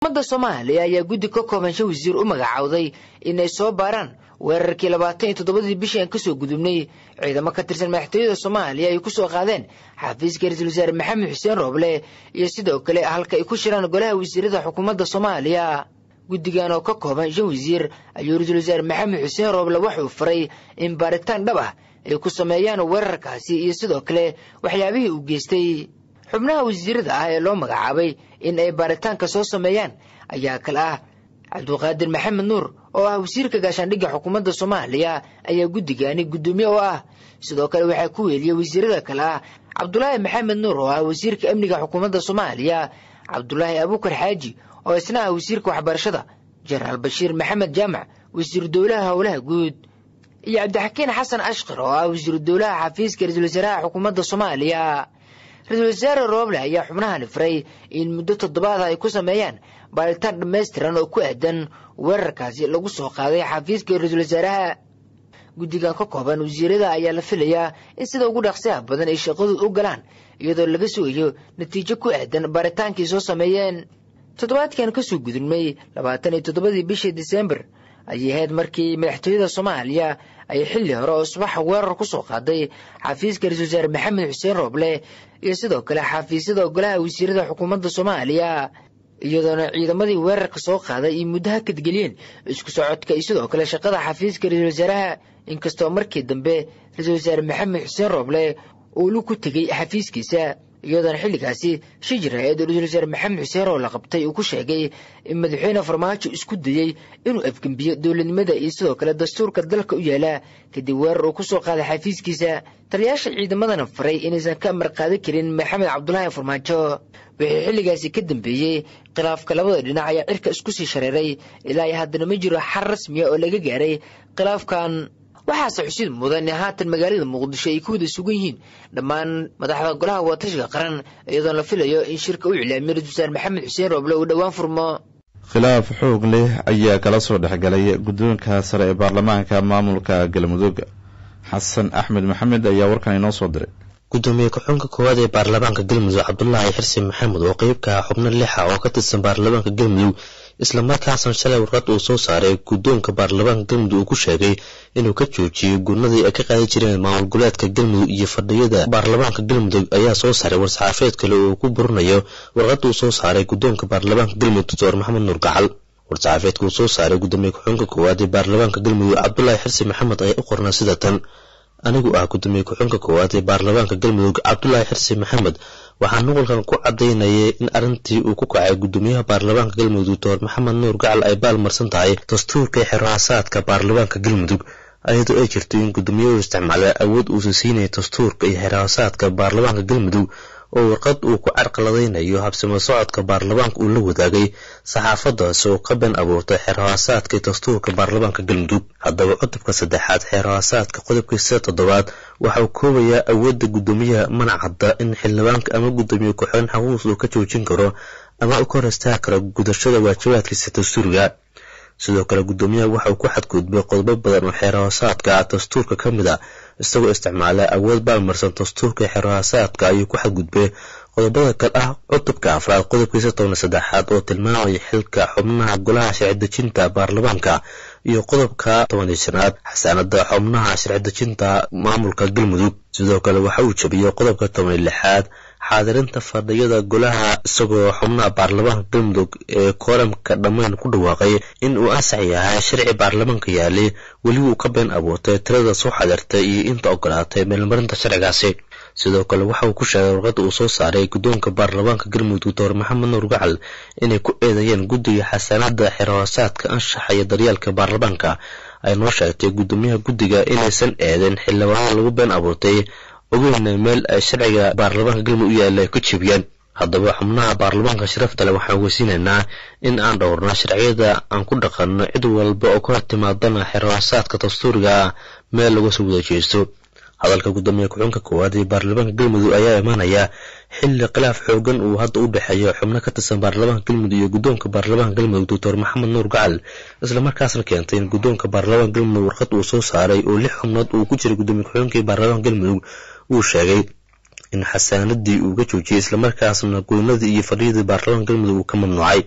ummadda soomaaliya ayaa guddi ka kooban shan wasiir u magacaawday inay soo baaraan weerarkii labaatan iyo toddobadii bishii aan kasoo gudubnay ciidamo ka tirsan madaxtooyada soomaaliya ay kusoo qaadeen xafiiska ra-iisul wasaare maxamed xuseen rooble iyo sidoo kale halka ay ku shiraan golaha wasiirada xukuumadda soomaaliya guddigan oo ka kooban shan wasiir ayuu ra-iisul wasaare maxamed xuseen rooble waxuu faray in baaritaan dhab ah ay ku sameeyaan weerarkaasi iyo sidoo kale waxyaabihii uu geystay xubnaha wasiirada ah ee loo magacaabay in ay baaritaanka soo sameeyaan ayaa kale ah cabduqaadir maxamed nuur oo ah wasiirka gaashaandhigga xukuumadda soomaaliya ayaa guddigani guddoomiye oo ah sidoo kale waxaa ku weeliyey wasiirada kale ah cabdulaahi maxamed nuur oo ah wasiirka amniga xukuumadda soomaaliya cabdulaahi abuukar xaaji oo isna ah wasiirka waxbarashada jenaraal bashiir maxamed jaamac wasiiru dowlaha howlaha guud iyo cabdixakiin xasan ashkar oo ah wasiiru dowlaha xafiiska ra-iisul wasaaraha xukuumadda soomaaliya ra-iisul wasaare rooble ayaa xubnahani faray in muddo toddobaada ay ku sameeyaan baaritaan dhammaystiran oo ku aadan weerarkaasi lagu soo qaaday xafiiska ra-iisul wasaaraha guddigan ka kooban wasiirada ayaa la filayaa in sida ugu dhaqsiha badan ay shaqadu u galaan iyadoo laga sugayo natiijo ku aadan baaritaankii soo sameeyeen toddobaadkan kasoo gudubnay labaatan iyo toddobadii bishii disembar ayay ahayd markii madaxtooyada soomaaliya ay xilli hore oo subaxa weerar ku soo qaaday xafiiska ra-isul wasaare maxamed xuseen rooble iyo sidoo kale xafiisyada golaha wasiirada xukuumadda soomaaliya iyadoona ciidamadii weerarka soo qaaday iyo muddo hakadgeliyeen isku socodka iyo sidoo kale shaqada xafiiska ra-isul wasaaraha inkastoo markii dambe ra-isul wasaare maxamed xuseen rooble uu lug ku tegey xafiiskiisa iyadoona xilligaasi shijir hay-ad ra-isul wasaare maxamed xuseen oo la qabtay uu ku sheegay in madaxweyne farmaajo isku dayey inuu afgembiyo dowladnimada iyo sidoo kale dastuurka dalka u yaala kadib weerar uu kusoo qaaday xafiiskiisa taliyaasha ciidamadana faray inaysan ka amar qaadan karin maxamed cabdulaahi farmaajo wixii xilligaasi ka dambeeyey khilaafka labada dhinac ayaa cirka isku sii shareeray ilaa iyo haddana ma jiro xal rasmiya oo laga gaaray khilaafkan waxaase xusid mudan in haatan magaalada muqdisho ay ku wada sugan yihiin dhammaan madaxda golaha watashiga qaran iyadoon la filayo in shirka u iclaamiyo ra-isul wasaare maxamed xuseen rooble uu dhowaan furmo khilaaf xoog leh ayaa kala soo dhexgalay guddoonka sare ee baarlamaanka maamulka galmudug xasan axmed maxamed ayaa warkan inoo soo diray gudoomiye ku-xunka koowaad ee baarlamaanka galmudug cabdulaahi xirsi maxamed oo qeyb ka ah xubno lixa oo ka tirsan baarlamaanka galmudug islamarkaasna shalay warqad uu soo saaray guddoonka baarlamaanka galmudug uu ku sheegay inuu ka joojiyey gurnadii ay ka qaadi jireen maamul goleedka galmudug iyo fadhiyada baarlamaanka galmudug ayaa soo saaray war-saxaafeed kale oo ku burinayo warqad uu soo saaray guddoonka baarlamaanka galmudug doctor maxamed nuur gacal war-saxaafeedka uu soo saaray gudoomiye ku-xunka koowaad ee baarlamaanka galmudug cabdulaahi xirsi maxamed ayaa u qornaa sida tan anigu ah gudoomiye ku-xunka koowaad ee baarlamaanka galmudug cabdulaahi xirsi maxamed waxaa nuqulkan ku cadaynayay in arrintii uu ku kacay gudoomiyaha baarlamaanka galmudug doctor maxamed nuur gacal ay baalmarsan tahay dastuurka xeraasaadka baarlamaanka galmudug ayadoo ay jirto in gudoomiyuhu isticmaala awood uusa siinaya dastuurka iyo xeraasaadka baarlamaanka galmudug oo warqad uu ku carqaladaynayo habsimo socodka baarlamaanka uu la wadaagay saxaafadaas oo ka been abuurtay xeerhaasaadka dastuurka baarlamaanka galmudug haddaba cutubka saddexaad xeerhaasaadka qodobkiisa toddobaad waxa uu koobayaa awoodda guddoomiyaha mana cadda in xildhibaanka ama guddoomiye ku-xigeen xaquuqs uu ka joojin karo ama u ka hor istaagi karo gudashada waajibaadkiisa dastuuriga sidoo kale guddoomiyaha waxa uu ku xadgudbay qodobo badan oo xeerhaasaadka dastuurka ka mid a isagoo isticmaala awood baalmarsan dastuurka xeerhaasaadka ayuu ku xadgudbay qodobada kale ah cutubka afraad qodobkiisa toban saddexaad oo tilmaamaya xilka xubnaha golaha sharci dejinta baarlamaanka iyo qodobka toban iyo shanaad xasaanada xubnaha sharci dejinta maamulka galmudug sidoo kale waxa uu jabiyey qodobka toban iyo lixaad xaadirinta fadhiyada golaha isagoo xubnaha baarlamaanka galmudug ee kooramka dhammaan ku dhawaaqay in uu ansax yahay sharci baarlamaanka yaalay weli uu ka been abuurtay tirada soo xadirtay iyo inta ogolaatay meelmarinta sharcigaasi sidoo kale waxa uu ku sheegay warqadda uu soo saaray guddoonka baarlamaanka galmudug doctor maxamed nuur gacal inay ku eedeeyeen guddiga xasaanada xerhoosaadka anshaxa iyo daryeelka baarlamaanka ay noo sheegtay guddoomiyaha guddiga inaysan eedeen xildhibaano lagu been abuurtay ogeyna meel ay sharciga baarlamaanka galmudug u yaalla ay ku jebiyeen haddaba xubnaha baarlamaanka sharafta leh waxaan weysiinaynaa in aan dhowrno sharciyada aan ku dhaqanno cid walba oo ka timaadana xerhoosaadka dastuuriga meel laga soo wada jeesto hadalka guddoomiye ku-xunka koowaad ee baarlamaanka galmudug ayaa imaanaya xilli khilaaf xoogan uu hadda u dhexeeyo xubno ka tirsan baarlamaanka galmudug iyo guddoonka baarlamaanka galmudug doctor maxamed nuur gacal islamarkaasna keentay in guddoonka baarlamaanka galmudug warqad uu soo saaray oo lix xubnood uu ku jiray guddoomiye ku-xigeenkii baarlamaanka galmudug uu sheegay in xasaanadii uu ka joojiyey islamarkaasna goynadii iyo fadhiyadii baarlamaanka galmudug uu ka mamnuucay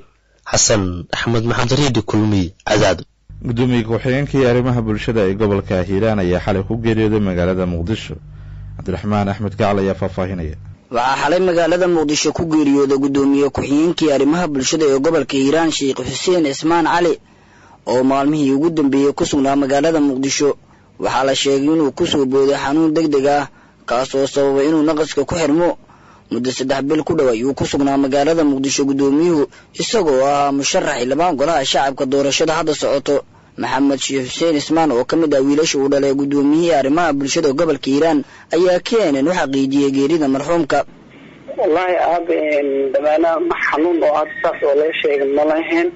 xasan axmed maxamed reedi kulmiy cadaado gudoomiye ku-xigeenkii arrimaha bulshada ee gobolka hiiraan ayaa xalay ku geeriyooday magaalada muqdisho cabdiraxmaan axmed gacal ayaa faahfaahinaya waxaa xalay magaalada muqdisho ku geeriyooday guddoomiye ku-xigeenkii arrimaha bulshada ee gobolka hiiraan sheekh xuseen cismaan cali oo maalmihii ugu dambeeyey ku sugnaa magaalada muqdisho waxaa la sheegay inuu kusoo booday xanuun deg deg ah kaas oo sababay inuu naqaska ku xirmo muddo saddex bil ku dhow ayuu ku sugnaa magaalada muqdisho guddoomiyuhu isagoo ahaa musharax xildhibaan golaha shacabka doorashada hadda socoto maxamed sheekh xuseen ismaan oo ka mid ah wiilasha uu dhalay guddoomiyihii arrimaha bulshada gobolka hiiraan ayaa keenan u xaqiijiyey geerida marxuumka wallaahi aaba dameena ma xanuun oo aada saas oo laga sheegay ma lahayn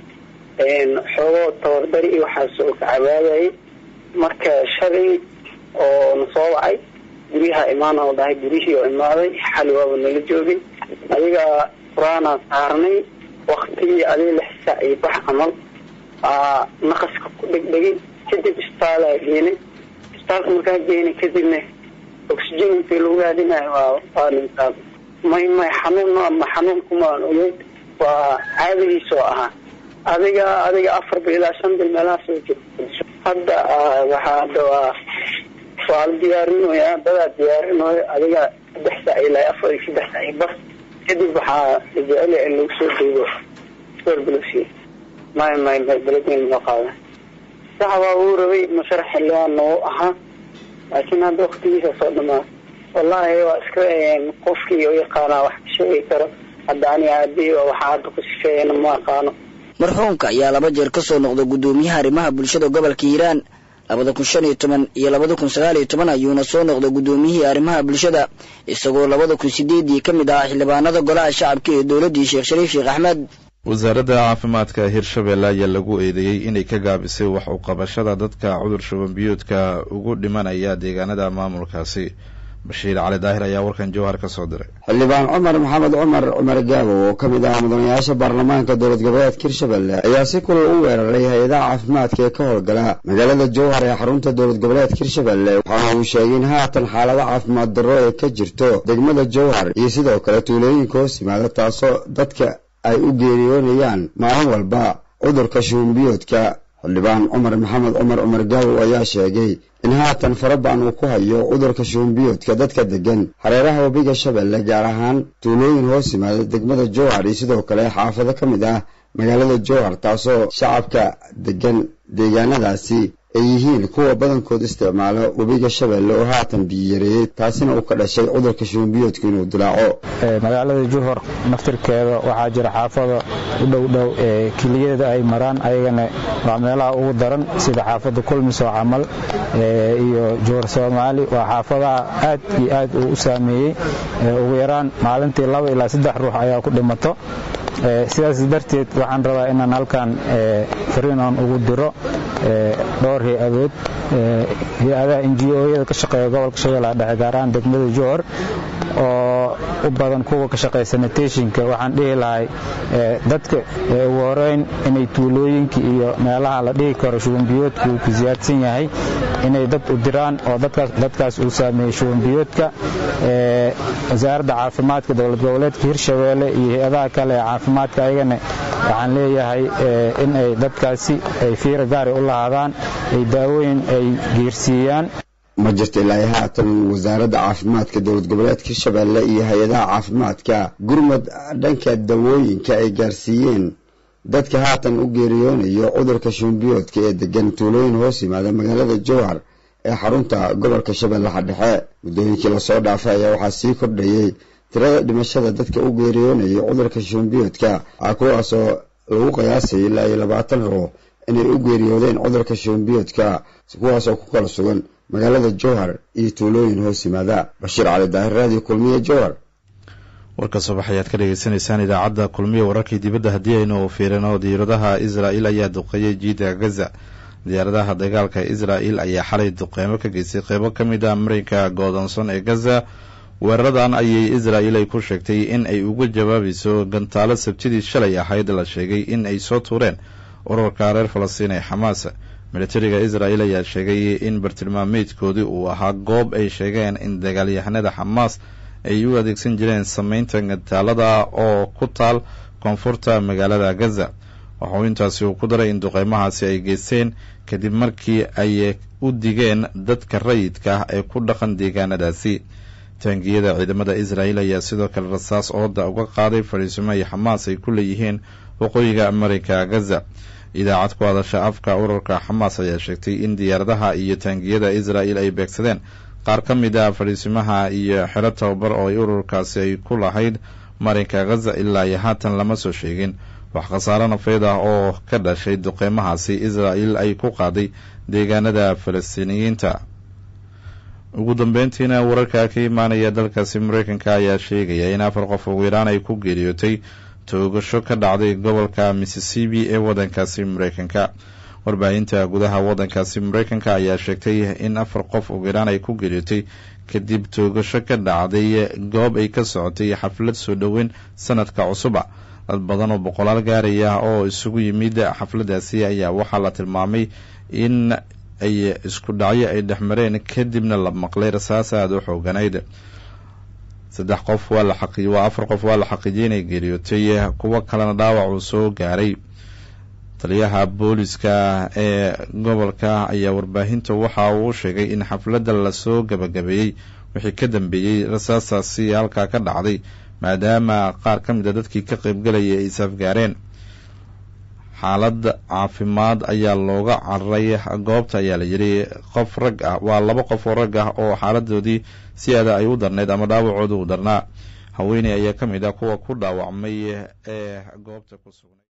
xoogoo tabardari iyo waxaas oo ka cabaadayay marka shalay oo na soo wacay guryaha imaan oo dhahay guryihii oo imaaday xali waaba nala joogay adiga qur-aanaa saarnay waktigii adiga lix saac iyo bax camal aa naqaska ku dhegdhegay kadib isbitaalaa geenay isbitaalka markaa geenay kadibna oxygen intii lagu raadinayo waa waa dhintaa may may xanuun ma xanuun kumaan ogeyn waa caadadiisoo ahaa adiga adiga afar bil ilaa shan bil meelahaas oo jirto hadda waxaa hadda waa waa la diyaarinoyaa dadaa diyaarinooyo adiga saddex saac ilaa afar iyo saddex saac iyo bar kadib waxaa la jecel in lagu soo duubo soorbulusi may may may beledweyn loo qaada sax waa uu rabay musharax xildhibaan noo ahaa laakiin hadda waktigiisa soo dhamaa wallaahi waa iska qofkii u yaqaanaa wax ka sheegi karo hadda ani aabihii waxaa hadda ku sifeeyana ma aqaano marxuumka ayaa laba jeer ka soo noqday guddoomiyaha arrimaha bulshada gobolka hiiraan labada kun shan iyo toban iyo labada kun sagaal iyo toban ayuuna soo noqday guddoomiyihii arrimaha bulshada isagoo labada kun sideedii ka mid ahaa xildhibaanada golaha shacabka ee dowladdii sheekh shariif sheekh axmed wasaaradda caafimaadka hirshabelle ayaa lagu eedeeyey inay ka gaabisay wax u qabashada dadka cudur shuban biyoodka ugu dhimanaya deegaanada maamulkaasi bashiir cali daahir ayaa warkan jawhar ka soo diray xildhibaan cumar maxamed cumar cumar gaabo oo ka mid ah mudanayaasha baarlamaanka dowlad goboleedka hirshabelle ayaa si kulal u weeraray hay-adaha caafimaadka ee ka howlgala magaalada jowhar ee xarunta dowlad goboleedka hirshabelle waxaana uu sheegay in haatan xaalado caafimaad darro ee ka jirto degmada jowhar iyo sidoo kale tuulooyinka hoos yimaada taasoo dadka ay u geeriyoonayaan maalin walba cudurka shuunbiyoodka xildhibaan cumar maxamed cumar cumar gaabow ayaa sheegay in haatan farabaan uu ku hayo cudurka shuunbiyoodka dadka degan hareeraha webiga shabeelle gaar ahaan tuulooyin hoos yimaada degmada jowhar iyo sidoo kale xaafado ka mid ah magaalada jowhar taasoo shacabka degan deegaanadaasi ay yihiin kuwa badankood isticmaalo webiga shabeelle oo haatan biyoyareeyey taasina uu ka dhashay cudurka shuunbiyoodka inuu dilaaco magaalada juhor naftirkeeda waxaa jira xaafada u dhowdhow ee keliyada ay maraan ayagana waa meelaha ugu daran sida xaafada kulmiso camal iyo juhor soomaali waa xaafadaha aad iyo aad uu u saameeyey ugu yaraan maalintii laba ilaa saddex ruux ayaa ku dhimato sidaas darteed waxaan rabaa inaan halkan fariinan ugu diro dhowr hay-adood hay-adaha ngo-yada ka shaqeeya gobolka shabeellaha dhexe gaar ahaan degmada johor oo u badan kuwa ka shaqeeya sanitationka waxaan dhihi lahay dadka ugu horeyn inay tuulooyinka iyo meelaha la dhihi karo shubanbiyoodka uu ku siyaadsan yahay inay dad u diraan oo dadkaas uu saameeyey shubanbiyoodka wasaaradda caafimaadka dowlad goboleedka hirshabeelle iyo hay-adaha kale ee caafimaadka ayagana waxaan leeyahay in ay dadkaasi ay fiira gaari u lahaadaan ay daawooyin ay geersiiyaan ma jirto ilaa haatan wasaaradda caafimaadka dowlad goboleedka hirshabeelle iyo hay-adaha caafimaadka gurmad dhanka dawooyinka ay gaarsiiyeen dadka haatan u geeriyoonayo cudurka shuunbiyoodka ee degan tuulooyin hoos yimaada magaalada jowhar ee xarunta gobolka shabeellaha dhexe muddooyinkii lasoo dhaafay ayaa waxaa sii kordhayey tirada dhimashada dadka u geeriyoonaya cudurka shuunbiyoodka a kuwaasoo lagu qiyaasay ilaa iyo labaatan ruux inay u geeriyoodeen cudurka shuunbiyoodka kuwaasoo ku kala sugan magaalada jowhar iyo tuulooyin hoos yimaada bashiir cali daahir raadiyo kulmiye jowhar warka subax ayaad ka dhagaysanaysaan idaacadda kulmiye wararkii dibadda haddii aynu fiirino diyaaradaha israa'il ayaa duqeeyey jiida gaza diyaaradaha dagaalka israa'il ayaa xalay duqeymo ka geystay qeybo ka mid ah marinka goodonson ee gaza weeraradan ayay israa'il ay ku sheegtay in ay uga jawaabayso gantaalo sabtidii shalay ahayd la sheegay in ay soo tuureen ururka reer falastiin ee xamaas militariga israa'il ayaa sheegay in bartilmaameedkoodii uu ahaa goob ay sheegeen in dagaalyahanada xamaas ay u adeegsan jireen sameynta gantaalada oo ku taal koonfurta magaalada gaza waxauu intaasi uu ku daray in duqeymahaasi ay geysteen kadib markii ay u digeen dadka rayidka ah ee ku dhaqan deegaanadaasi taangiyada ciidamada israel ayaa sidoo kale rasaas ooda uga qaaday fadhiisimo ay xamaas ay ku leeyihiin waqooyiga amerika gaza idaacad ku hadasha afka ururka xamaas ayaa sheegtay in diyaaradaha iyo taangiyada israel ay beegsadeen qaar ka mid ah fadhiisimaha iyo xero tababar oo ay ururkaasi ay ku lahayd marinka ghaza ilaa iyo haatan lama soo sheegin wax khasaaro nafeed ah oo ka dhashay duqeymahaasi israel ay ku qaaday deegaanada falastiiniyiinta ugu dambeyntiina wararka ka imaanaya dalkaasi mareykanka ayaa sheegaya in afar qof ugu yaraan ay ku geeriyootay toogasho ka dhacday gobolka missisipi ee waddankaasi mareykanka warbaahinta gudaha waddankaasi mareykanka ayaa sheegtay in afar qof ugu yaraan ay ku geeriyootay kadib toogasho ka dhacday goob ay ka socotay xaflad soo dhoweyn sanadka cusuba dad badan oo boqolaal gaaraya oo isugu yimid xafladaasi ayaa waxaa la tilmaamay in ay isku dhacyo ay dhexmareen kadibna la maqlay rasaas aada u xooganayd saddex qof waa la xaqi waa afar qof waa la xaqiijiyay inay geeriyootay kuwo kalena dhaawac uu soo gaaray taliyaha booliska ee gobolka ayaa warbaahinta waxa uu sheegay in xafladda lasoo gabagabeeyey wixii ka dambeeyey rasaastaasi halkaa ka dhacday maadaama qaar ka mid a dadkii ka qaybgalayay ay isafgaareen xaalad caafimaad ayaa looga cararay goobta ayaa la yidhi qof rag ah waa laba qof oo rag ah oo xaaladoodii si aada ay u darnayd ama dhaawacooda u darnaa haweeney ayaa ka mid ah kuwa ku dhaawacmay ee goobta ku sugnay